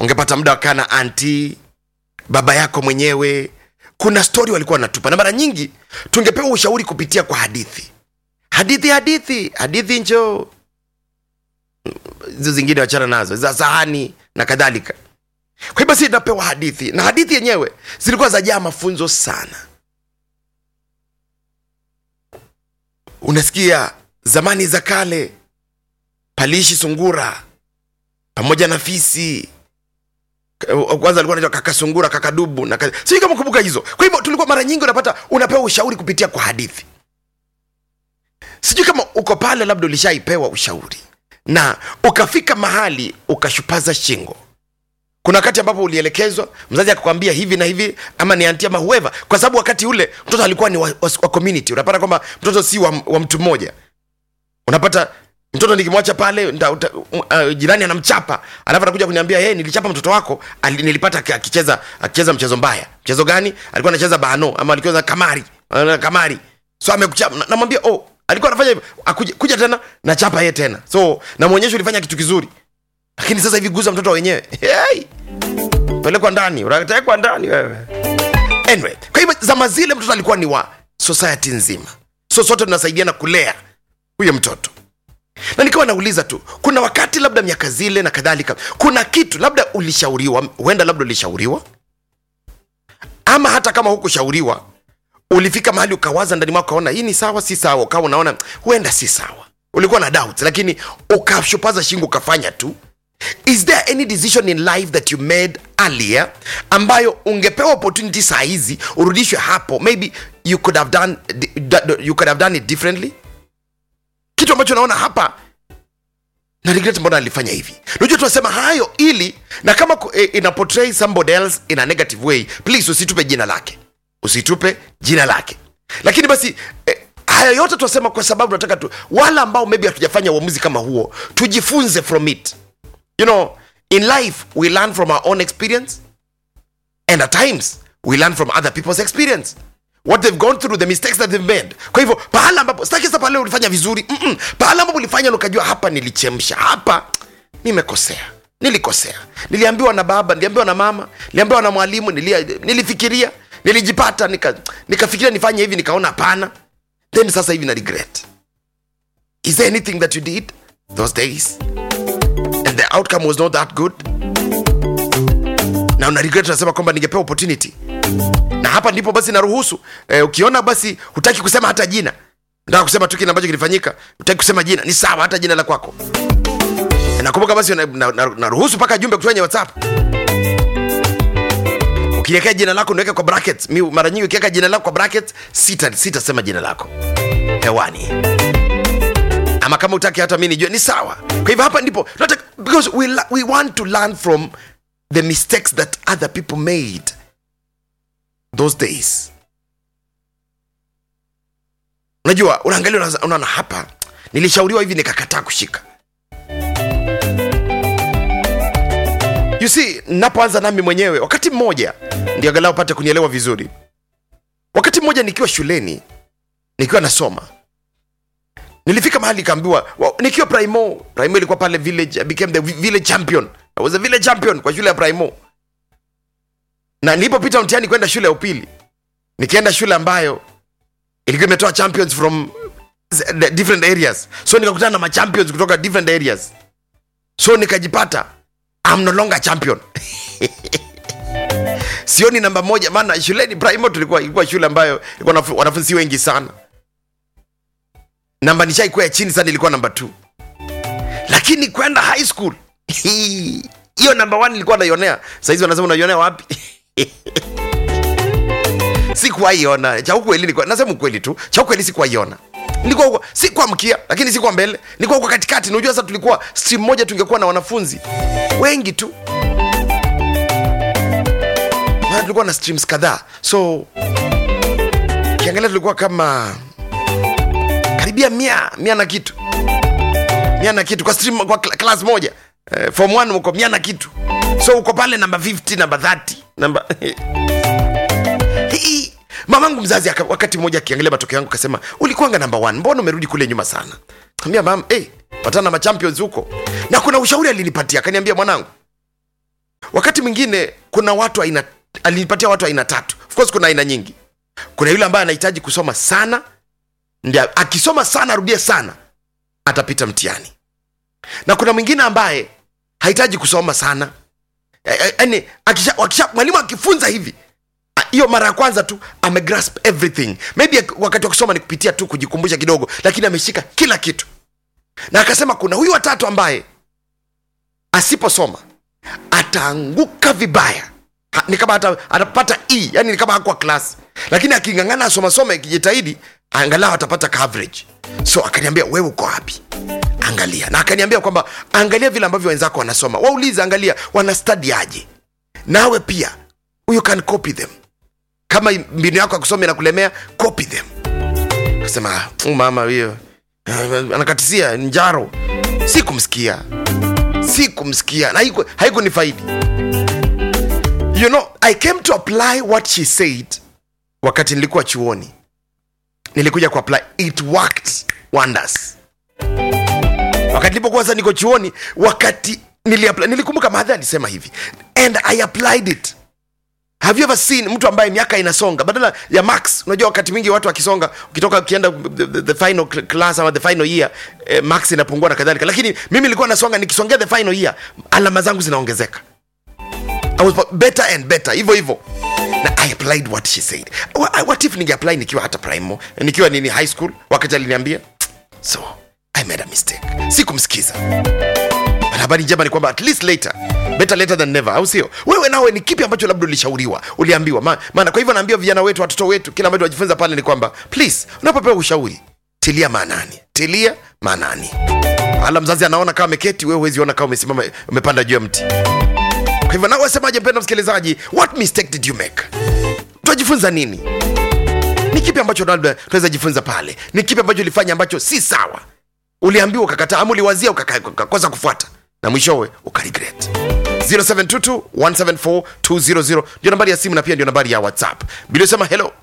ungepata muda wakaa na anti baba yako mwenyewe kuna stori walikuwa wanatupa na mara nyingi tungepewa ushauri kupitia kwa hadithi hadithi hadithi hadithi njo hizo zingine wachana nazo za sahani na kadhalika kwa hiyo basi napewa hadithi na hadithi yenyewe zilikuwa zajaa mafunzo sana unasikia zamani za kale paliishi sungura pamoja na fisi kwanza alikuwa anaitwa kaka sungura kaka dubu na kaka... sijui kama kumbuka hizo kwa hivyo tulikuwa mara nyingi unapata unapewa ushauri kupitia kwa hadithi sijui kama uko pale labda ulishaipewa ushauri na ukafika mahali ukashupaza shingo kuna wakati ambapo ulielekezwa mzazi akakwambia hivi na hivi ama ni anti ama whoever kwa sababu wakati ule mtoto alikuwa ni wa, wa, wa community unapata kwamba mtoto si wa, wa mtu mmoja unapata mtoto nikimwacha pale nda, uta, uh, jirani anamchapa alafu anakuja kuniambia hey, nilichapa mtoto wako ali, nilipata aki- akicheza akicheza mchezo mbaya mchezo gani alikuwa anacheza bano ama alikuwa anacheza kamari uh, kamari so amekuchapa na- namwambia oh alikuwa anafanya hivyo akuja kuja tena na chapa yeye tena so namwonyesha ulifanya kitu kizuri lakini sasa hivi guza mtoto wenyewe hey! pelekwa ndani unatekwa ndani wewe anyway kwa hivyo zama zile mtoto alikuwa ni wa society nzima so sote tunasaidiana kulea huyo mtoto na nikawa nauliza tu kuna wakati labda miaka zile na kadhalika kuna kitu labda ulishauriwa huenda labda ulishauriwa ama hata kama hukushauriwa ulifika mahali ukawaza ndani mwako ukaona hii ni sawa si sawa ukawa unaona huenda si sawa ulikuwa na doubt lakini ukashupaza shingo ukafanya tu is there any decision in life that you made earlier ambayo ungepewa opportunity saa hizi urudishwe hapo maybe you could have done, you could have done it differently kitu ambacho naona hapa na regret mbona alifanya hivi unajua tunasema hayo ili na kama ku- eh, ina portray somebody else in a negative way please usitupe jina lake usitupe jina lake lakini basi eh, haya yote tunasema kwa sababu tunataka tu wale ambao maybe hatujafanya uamuzi kama huo tujifunze from it you know in life we learn from our own experience and at times we learn from other people's experience what they've gone through the mistakes that they've made kwa hivyo pahala ambapo sitaki sasa pale ulifanya vizuri Mm-mm. pahala ambapo ulifanya na ukajua hapa nilichemsha hapa nimekosea nilikosea niliambiwa na baba niliambiwa na mama niliambiwa na mwalimu nilia, nilifikiria nilijipata nika- nikafikiria nifanye hivi nikaona hapana then sasa hivi na regret is there anything that you did those days and the outcome was not that good na una regret unasema kwamba ningepewa opportunity na hapa ndipo basi naruhusu eh, ukiona basi hutaki kusema hata jina nataka kusema tu kile ambacho kilifanyika hutaki kusema jina ni sawa hata jina la kwako nakumbuka basi naruhusu na, na, naruhusu mpaka jumbe kwenye whatsapp ukiwekea jina lako niweke kwa brackets mi mara nyingi ukiweka jina lako kwa brackets sita sitasema jina lako hewani ama kama utaki hata mi nijue ni sawa kwa hivyo hapa ndipo tunataka- because we, la- we want to learn from the mistakes that other people made those days unajua unaangalia unaza- unaona hapa nilishauriwa hivi nikakataa kushika you see napoanza nami mwenyewe wakati mmoja ndio angalau pate kunielewa vizuri wakati mmoja nikiwa shuleni nikiwa nasoma nilifika mahali nikaambiwa wa- nikiwa primo primo ilikuwa pale village I became the village champion I was a village champion kwa shule ya primo na nilipopita mtihani kwenda shule ya upili nikienda shule ambayo ilikuwa imetoa champions from z- the different areas so nikakutana na machampions kutoka different areas so nikajipata I'm no longer champion sioni namba moja maana shuleni primo tulikuwa ilikuwa shule ambayo ilikuwa na wanafunzi wengi sana namba nishaikuwa ya chini sana ilikuwa namba t lakini kwenda high school hiyo namba one ilikuwa naionea sahizi wanasema unaionea wapi sikuwaiona cha ukweli nilikuwa nasema ukweli tu cha ukweli sikuwaiona nilikuwa huko si kwa mkia lakini si kwa mbele nilikuwa huko katikati unajua sasa tulikuwa stream moja tungekuwa na wanafunzi wengi tu maana tulikuwa na streams kadhaa so kiangalia tulikuwa kama karibia mia mia na kitu mia na kitu kwa stream kwa kla- class moja eh, form 1 uko mia na kitu so uko pale namba 50 namba 30 namba Hii, mamangu mzazi aka, wakati mmoja akiangalia matokeo yangu akasema ulikuanga namba 1 mbona umerudi kule nyuma sana ambia mam hey, patana na machampions huko na kuna ushauri alinipatia akaniambia mwanangu wakati mwingine kuna watu aina alinipatia watu aina tatu of course kuna aina nyingi kuna yule ambaye anahitaji kusoma sana ndio akisoma sana arudie sana atapita mtihani na kuna mwingine ambaye hahitaji kusoma sana yani akisha, akisha, mwalimu akifunza hivi a- hiyo mara ya kwanza tu amegrasp everything maybe wakati wa kusoma ni kupitia tu kujikumbusha kidogo lakini ameshika kila kitu na akasema kuna huyu watatu ambaye asiposoma ataanguka vibaya ha, ni kama ata, atapata e yani ni kama hakuwa klasi lakini akingangana asomasoma ikijitahidi angalau atapata coverage so akaniambia wewe uko wapi angalia na akaniambia kwamba angalia vile ambavyo wenzako wanasoma waulize angalia wanastadi aje nawe pia you can copy them kama mbinu yako ya kusoma inakulemea copy them akasema "Mm, mama hiyo eh, anakatisia njaro si kumsikia si kumsikia na haiku- haikunifaidi you know i came to apply what she said wakati nilikuwa chuoni nilikuja kuapply it worked wonders wakati nilipokuwa sasa niko chuoni wakati niliapply, nilikumbuka mahadhi alisema hivi and i applied it have you ever seen mtu ambaye miaka inasonga badala ya max unajua wakati mwingi watu wakisonga ukitoka ukienda the, the, the final cl- class ama the final year eh, max inapungua na kadhalika lakini mimi nilikuwa nasonga nikisongea the final year alama zangu zinaongezeka I was better and better hivyo hivyo na i applied what she said Wha- what if ningeapply nikiwa hata primo nikiwa nini high school wakati aliniambia so i made a mistake sikumsikiza But habari njema ni kwamba at least later better later than never au sio wewe nawe ni kipi ambacho labda ulishauriwa uliambiwa Ma- maana kwa hivyo naambia vijana wetu watoto wetu kila ambacho wajifunza pale ni kwamba please unapopewa ushauri tilia maanani tilia maanani ala mzazi anaona kama ameketi wewe huwezi ona kama umesimama umepanda juu ya mti kwa hivyo nawe semaje mpenda msikilizaji what mistake did you make tunajifunza nini ni kipi ambacho labda tunaweza jifunza pale ni kipi ambacho ulifanya ambacho si sawa uliambiwa ukakataa ama uliwazia ukaka- ukakosa kufuata na mwishowe ukaregret 0722174200 ndio nambari ya simu na pia ndio nambari ya whatsapp biliosema hello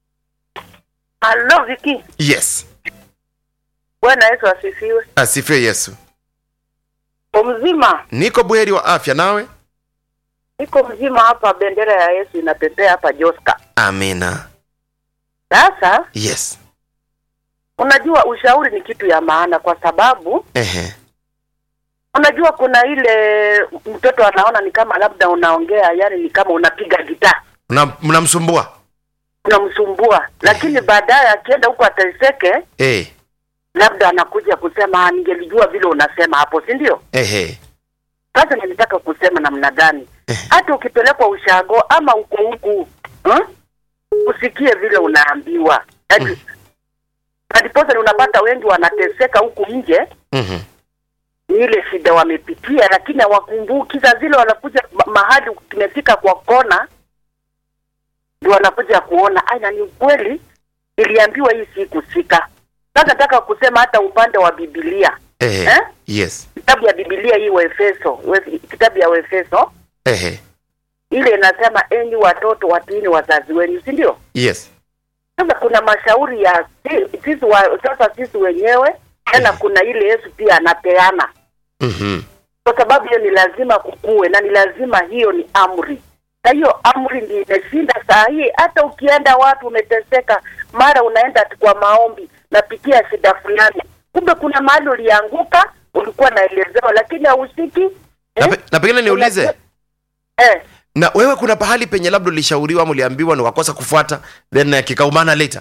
Halo Viki, yes Bwana Yesu asifiwe. asifiwe yesu Umzima, niko buheri wa afya nawe niko mzima hapa, bendera ya Yesu inapepea hapa Joska. amina Sasa yes unajua ushauri ni kitu ya maana, kwa sababu ehe unajua kuna ile mtoto anaona ni kama labda unaongea, yani ni kama unapiga gitaa Una- mnamsumbua unamsumbua, lakini baadaye akienda huko ateseke, eh labda anakuja kusema "Ah, ningelijua vile unasema hapo, si ndio? ehe Sasa nilitaka kusema namna gani, Eh. hata ukipelekwa ushago ama uko huku hmm? usikie vile unaambiwa yaani Mm. ndiposa unapata wengi wanateseka huku nje mhm ni ile shida wamepitia, lakini hawakumbuki. Saa zile wanakuja ma- mahali tumefika kwa kona, ndio wanakuja kuona aina ni ukweli, iliambiwa hii si kusika. Sasa nataka kusema hata upande wa Biblia ehe Eh? yes kitabu ya Biblia hii Waefeso, we- kitabu ya Waefeso ehe ile inasema enyi watoto watiini wazazi wenu, si ndio? yes Sasa kuna mashauri ya si- sisi wa, sasa sisi wenyewe tena, kuna ile Yesu pia anapeana, mhm kwa sababu hiyo ni lazima kukue na ni lazima, hiyo ni amri, na hiyo amri ndio imeshinda saa hii. Hata ukienda watu umeteseka, mara unaenda ati kwa maombi, napitia shida fulani, kumbe kuna mahali ulianguka, ulikuwa naelezewa, lakini hausiki na, eh? pe, na pengine niulize eh. na wewe kuna pahali penye labda ulishauriwa ama uliambiwa na wakosa kufuata then uh, kikaumana later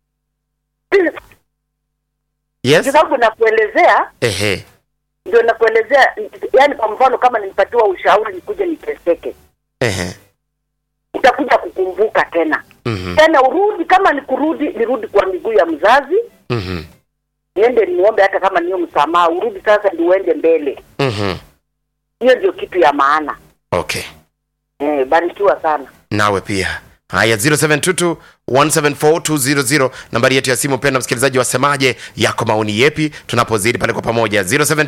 yes Kwa sababu nakuelezea ehe ndio nakuelezea, yani kwa mfano kama nilipatiwa ushauri nikuje niteseke, ehe utakuja kukumbuka tena mhm tena, urudi kama ni kurudi, nirudi kwa miguu ya mzazi, mhm niende niombe, hata kama niyo msamaha, urudi sasa, ndio uende mbele. mhm Hiyo ndio kitu ya maana. okay Eh, barikiwa sana. nawe pia haya 0722174200 nambari yetu ya simu penda msikilizaji wasemaje yako maoni yepi tunapozidi pale kwa pamoja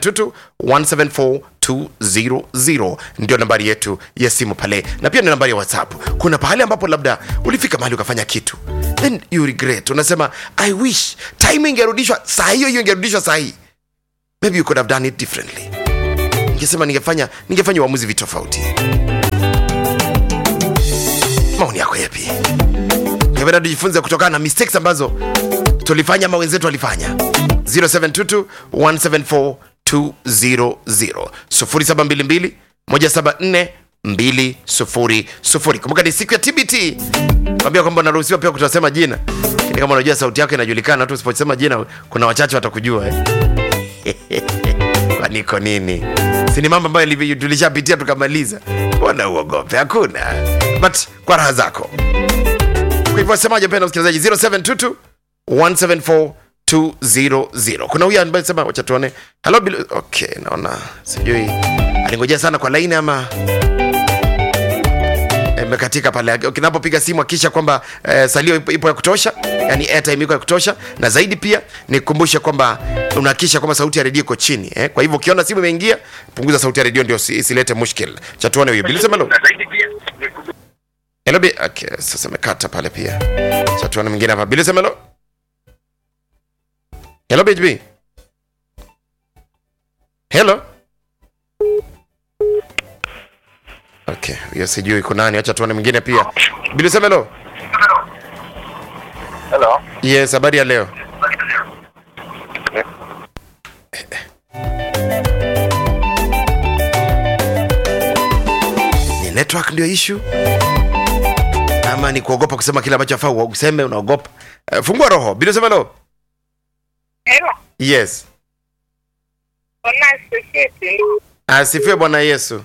0722174200 ndio nambari yetu ya simu pale na pia ndio nambari ya whatsapp kuna pahali ambapo labda ulifika mahali ukafanya kitu then you regret unasema i wish time ingerudishwa saa hiyo hiyo ingerudishwa saa hii maybe you could have done it differently ningesema ningefanya ningefanya uamuzi vitofauti ungependa tujifunze kutokana na mistakes ambazo tulifanya ama wenzetu walifanya 0722 174 200 0722 174 200 kumbuka ni siku ya tbt kwambia kwamba unaruhusiwa pia kutosema jina lakini kama unajua sauti yako inajulikana tu usiposema jina kuna wachache watakujua eh? kwaniko nini si ni mambo ambayo ilivyo- tulishapitia tukamaliza mbona uogope hakuna but kwa raha zako kwa hivyo semaje mpenda msikilizaji 0722 174 200 kuna huyu ambaye sema wacha tuone hello Bill okay naona sijui alingojea sana kwa laini ama imekatika pale ukinapopiga simu akisha kwamba eh, salio ipo, ipo ya kutosha yani airtime iko ya kutosha na zaidi pia nikukumbushe kwamba unahakikisha kwamba sauti ya redio iko chini eh? kwa hivyo ukiona simu imeingia punguza sauti ya redio ndio si- isilete mushkil chatuone huyo bilisema lo hello bi okay sasa imekata pale pia chatuone mwingine hapa bilisema lo hello bhb hello okay hiyo sijui iko nani acha tuone mwingine pia bilisemelo Hello. yes habari ya leo ni network ndio issue ama ni kuogopa kusema kile ambacho afaa useme unaogopa uh, fungua roho bilisemelo Hello, yes Bwana asifiwe. asifiwe bwana yesu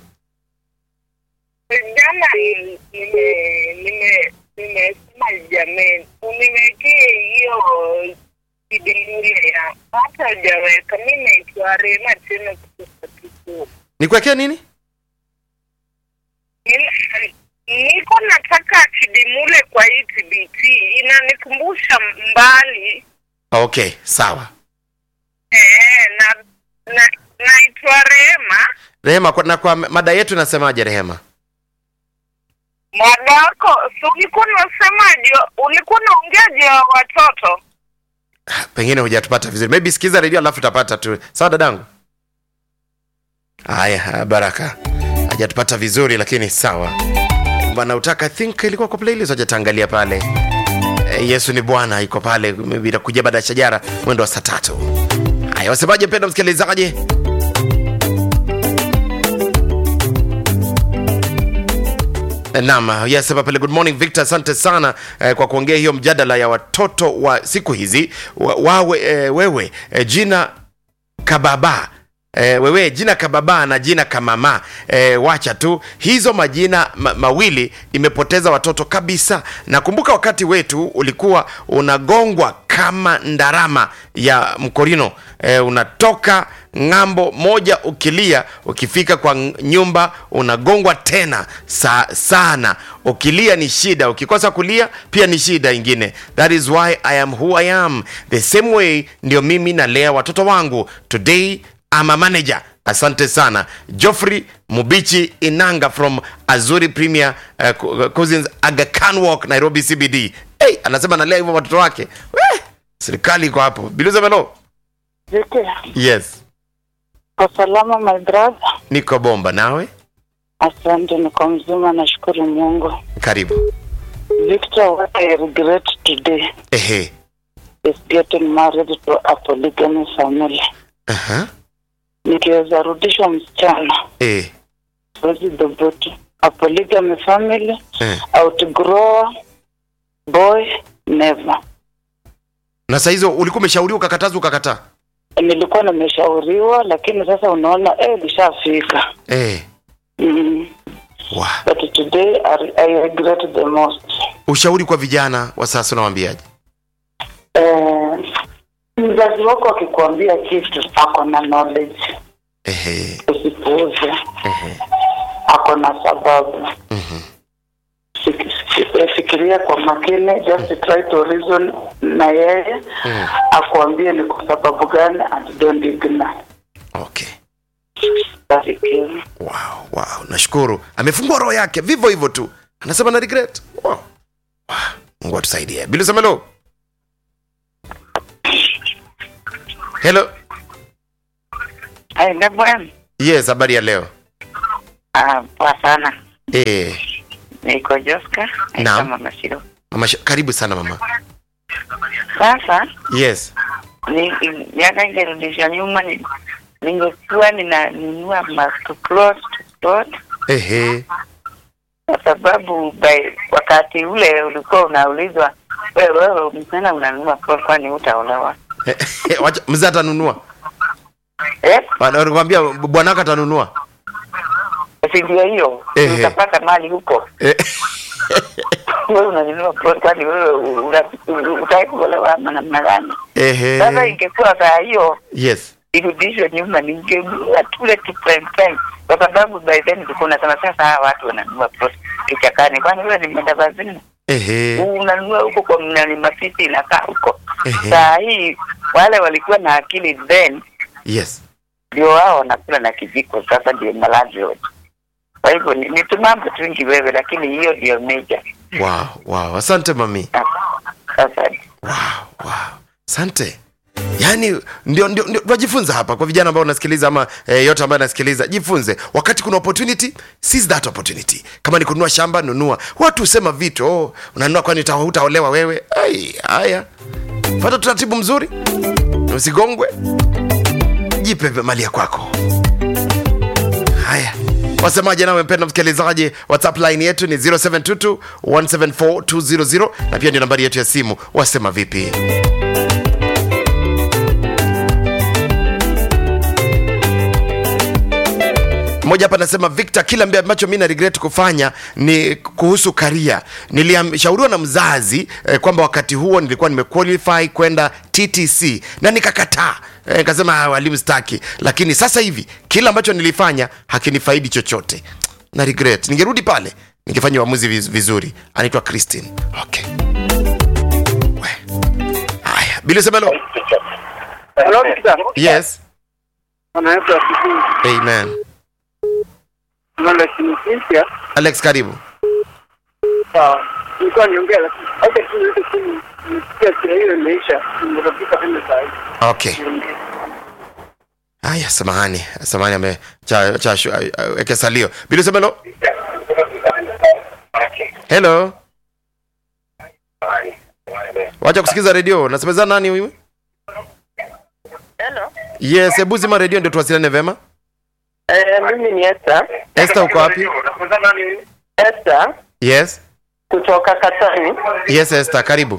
Jana ni- nime nime nimesema jameni, uniwekee hiyo kidingile ya hata hujaweka. Mi naitwa Rema tena kutoka Kikuyu. nikuwekea nini Nina- Niko nataka kidimule kwa hii TBT, inanikumbusha mbali okay sawa eh, na na naitwa Rema. rehema kwa, na kwa mada yetu inasemaje rehema Mwadako, si ulikuwa unasemaje? Ulikuwa unaongea juu ya watoto pengine hujatupata vizuri maybe sikiza redio alafu utapata tu sawa dadangu haya haya, baraka hajatupata vizuri lakini sawa bwana utaka I think ilikuwa kwa playlist hajataangalia pale Eh, yesu ni bwana iko pale maybe itakuja baada ya shajara mwendo wa saa tatu haya wasemaje mpenda msikilizaji Naam, yes, hapa pale good morning Victor, asante sana eh, kwa kuongea hiyo mjadala ya watoto wa siku hizi wa, wawe eh, wewe eh, jina kababa E, wewe jina kababa na jina kamama e, wacha tu hizo majina ma, mawili imepoteza watoto kabisa nakumbuka wakati wetu ulikuwa unagongwa kama ndarama ya mkorino e, unatoka ng'ambo moja ukilia ukifika kwa ng- nyumba unagongwa tena sa, sana ukilia ni shida ukikosa kulia pia ni shida ingine that is why i am who i am the same way ndio mimi nalea watoto wangu today I'm a manager asante sana joffrey mubichi inanga from azuri premier uh, Co- cousins aga Khan walk nairobi cbd hey, anasema analea hivyo watoto wake Weh, serikali iko hapo biluza melo Vicky, yes kwa salama my brother. niko bomba nawe Asante, niko mzima, nashukuru Mungu. karibu Victor, what I regret today ehe is getting married to a polygamy family. uh-huh. Nikiweza rudishwa msichana, eh. siwezi dhubutu. A polygamy family, Eh. outgrower, boy, never. na saa hizo ulikuwa umeshauriwa ukakatazwa ukakataa Nilikuwa nimeshauriwa, lakini sasa unaona eh, lishafika. eh. Mm. wow. But today I, I regret the most. ushauri kwa vijana wa sasa unawambiaje Eh, mzazi wako akikwambia kitu ako na knowledge ehe. usipuuze Ehe. ako na sababu Mhm. Fik- fik- fikiria kwa makini just try to reason na yeye Mm. akuambie ni kwa sababu gani and don't ignore okay Barikiwe. wow, wow. nashukuru amefungua roho yake vivyo hivyo tu anasema na regret wow. wow. mungu atusaidie bilusamelo helo Aenda bwana. yes habari ya leo Ah, poa sana. eh, Niko Joska, Naam. Mama Shiro. mama Sh- karibu sana mama Sasa yes ni miaka ingerudisha nyuma, ni- ningekuwa ninanunua maplot plot, ehe kwa sababu by, wakati ule ulikuwa unaulizwa wewe wewe msichana unanunua plot, kwani utaolewa? Wacha- mzee atanunua Eh, wanakwambia bwanaka atanunua si ndio hiyo, Ehe. utapata mali huko. Eh, Wewe unanunua plot, kwani wewe una- utaki kuolewa ama namna gani? Sasa ehe ingekuwa saa hiyo yes irudishwe nyuma, ningenunua tule tu prime time, kwa sababu by then tulikuwa tunasema sasa hawa watu wananunua plot kichakani, kwani wewe ni mwenda bazini ehe unanunua huko kwa mnani mafisi inakaa huko. Ehe. Saa hii wale walikuwa na akili then yes ndio wao wanakula na kijiko, sasa ndio malandlord. Kwa hivyo ni, ni tumambo twingi wewe, lakini hiyo ndio meja. wow wow asante mami Sasa wow wow asante yaani ndio ndio ndio tunajifunza hapa kwa vijana ambao wanasikiliza ama eh, yote ambayo anasikiliza jifunze wakati kuna opportunity seize that opportunity kama ni kununua shamba nunua watu husema vitu oh, unanunua kwani uta- hutaolewa wewe ai haya fata utaratibu mzuri usigongwe jipe mali ya kwako haya wasemaje nawe mpenda msikilizaji whatsapp line yetu ni 0722 174200 na pia ndio nambari yetu ya simu wasema vipi mmoja hapa anasema victor kile ambaye ambacho mi na regret kufanya ni kuhusu karia nilishauriwa na mzazi eh, kwamba wakati huo nilikuwa nimequalify kwenda ttc na nikakataa eh, nikasema "Ah, walimu staki lakini sasa hivi kile ambacho nilifanya hakinifaidi chochote na regret ningerudi pale ningefanya uamuzi viz- vizuri anaitwa christine okay We. haya bilisemelo Hello, Victor. yes Anaitwa Sisi. amen Nalo Kinisia. alex karibu Sawa. Nilikuwa niongea lakini acha tu niweke chini. Nisikia kile hiyo imeisha. Nimefika tena saa hii. okay haya samahani samahani ame cha, cha, shu- a- a- weke salio bilisemelo hello wacha kusikiza redio nasemezana nani huyu Hello. yes hebu zima redio ndio tuwasiliane vema Eh, mimi ni Esther. este uko wapi Esther yes kutoka Katani. yes este karibu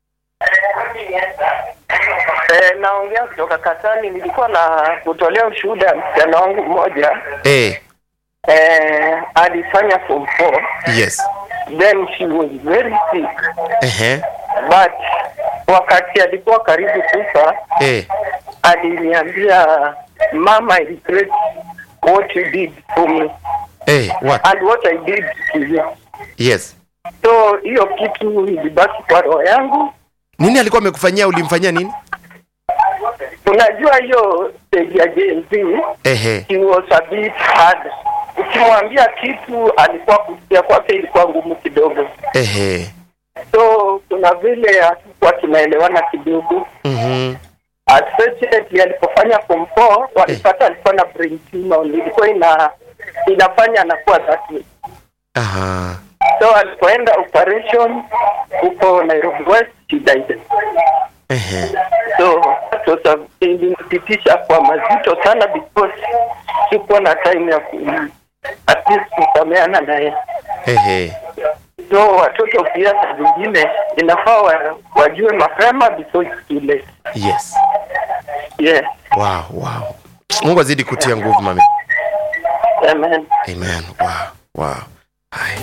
Eh, naongea kutoka Katani. Nilikuwa na kutolea ushuhuda ya msichana wangu mmoja eh eh, alifanya form 4 yes then she was very sick ehe but wakati alikuwa karibu kufa eh aliniambia mama I regret what you did for me eh what and what I did to you yes so hiyo kitu ilibaki kwa roho yangu nini alikuwa amekufanyia ulimfanyia nini unajua hiyo stage ya Gen Z ehe he was a bit hard ukimwambia kitu alikuwa kusikia kwake ilikuwa ngumu kidogo ehe so kuna vile hatukuwa tunaelewana kidogo mhm Unfortunately, alipofanya form 4 walipata alikuwa na brain tumor ilikuwa ina inafanya anakuwa that way aha so alipoenda operation huko Nairobi West she died ehe so that was a- ilinipitisha kwa mazito sana because sikuwa na time ya ku at least kusameana naye ehe so watoto pia saa zingine inafaa wa, wajue mapema before it's too late yes yeah wow wow mungu azidi kutia nguvu mami amen amen wow wow Hai.